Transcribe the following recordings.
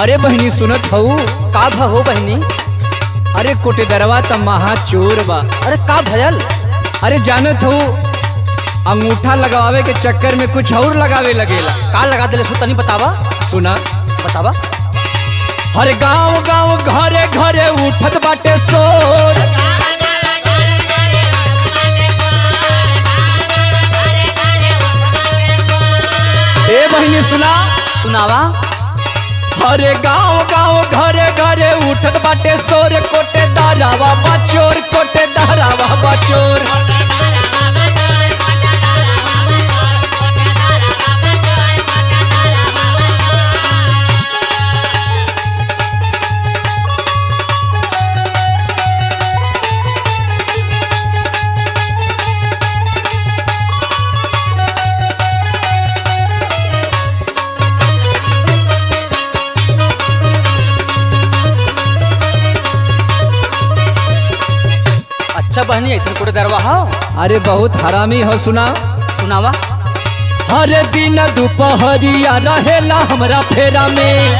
अरे बहनी सुनत हऊ का भहो बहनी अरे कोटेदरवा त महा चोर बा अरे का भयल अरे जानत हऊ अंगूठा लगावे के चक्कर में कुछ और लगावे लगेला का लगा दिले सो तनी बतावा सुना बतावा हर गांव गांव घरे घरे उठत बाटे शोर ए बहनी सुना सुनावा हरे गांव गांव घरे घरे उठत बाटे शोर कोटे दारावा बचोर कोटे दारावा बचोर अच्छा बहनी ऐसा कोटे दरवा हो अरे बहुत हरामी हो सुना सुनावा हर दिन दोपहरिया रहेला हमरा फेरा में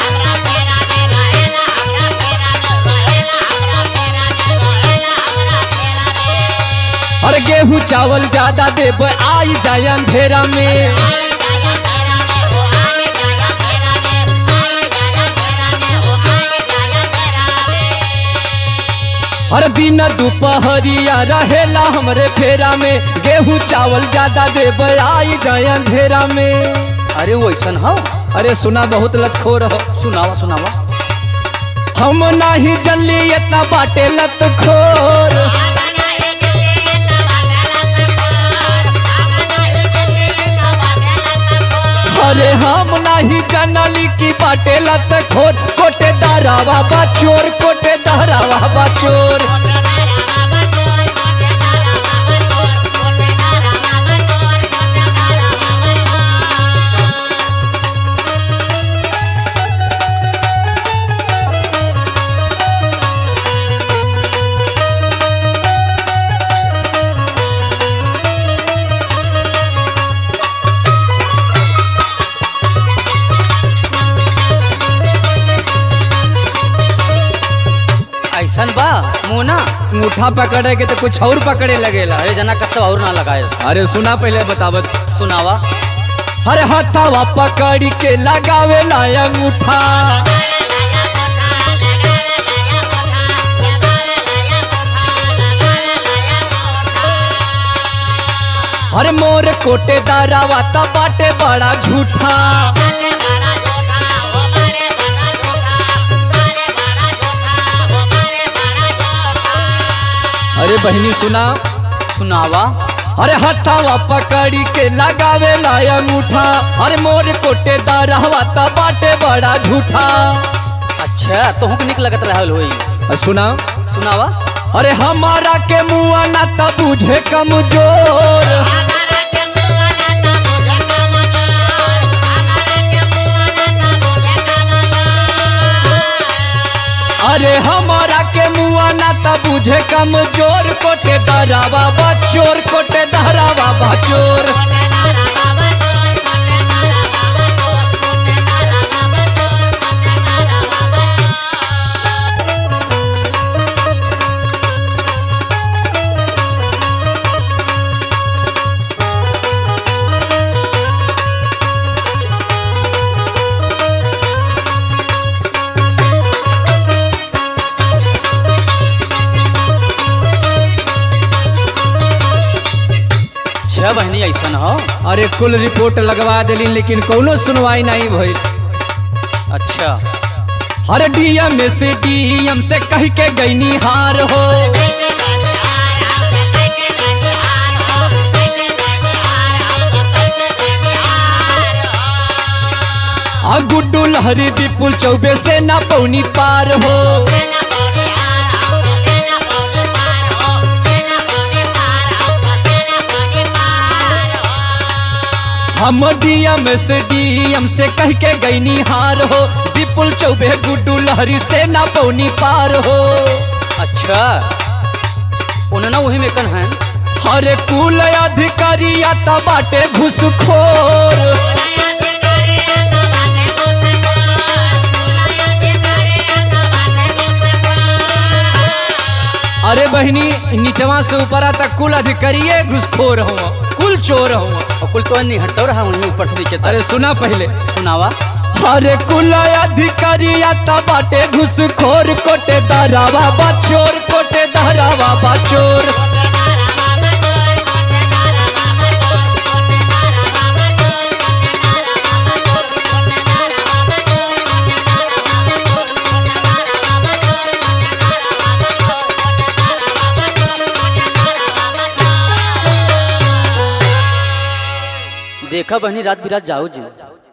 और गेहूं चावल ज्यादा देब आई जाए अंधेरा में हर दिन दोपहरिया रहेला हमरे फेरा में गेहूं चावल ज्यादा देब आई जाए अंधेरा में अरे वो ऐसा हो अरे सुना बहुत लतखोर हो सुनावा सुनावा हम नाही जल्ली इतना बाटे लतखोर अरे हम नाही जनली की बाटे लतखोर कोटे दारावा बाचोर कोटे दारावा बाचोर ऐसा बा मोना अंगूठा पकड़े के तो कुछ और पकड़े लगेला अरे जना कत्तो और ना लगाए अरे सुना पहले बतावत सुनावा अरे हथावा पकड़ के लगावे ला अंगूठा अरे मोर कोटे दारावा ता बाटे बड़ा झूठा अरे बहनी सुना सुनावा अरे हथावा पकड़ी के लगावे ला अंगूठा अरे मोर कोटे दारावा ता बाटे बड़ा झूठा अच्छा तोहू के निक लगत रहल होई अ, सुना सुनावा अरे हमारा के मुआ ना ता बुझे कमजोर अरे हमारा के मुआ ना ता बुझे कमजोर कोटे दरावा बचोर कोटे दरावा बचोर छह बहनी ऐसा हो अरे कुल रिपोर्ट लगवा दिली लेकिन कोनो सुनवाई नहीं भइल अच्छा हर डीएम से डीएम से कह के गईनी हार हो आ गुड्डू लहरी विपुल चौबे से ना पौनी पार हो हम डीएम से डीएम से कह के गईनी हार हो विपुल चौबे गुड्डू लहरी से ना पौनी पार हो अच्छा उन्ना वही में कन है हरे कुल अधिकारी आता बाटे घुसखोर अरे बहनी नीचवा से ऊपरा तक कुल अधिकारिये घुसखोर हुआ कुल चोर हुआ और कुल तो नहीं हटता रहा वहीं ऊपर से नीचे तक अरे सुना पहले सुनावा अरे कुल अधिकारिया ता बाटे घुसखोर कोटे दारावा बचोर कोटे दारावा बचोर देखा बहनी रात बिरात जाओ जी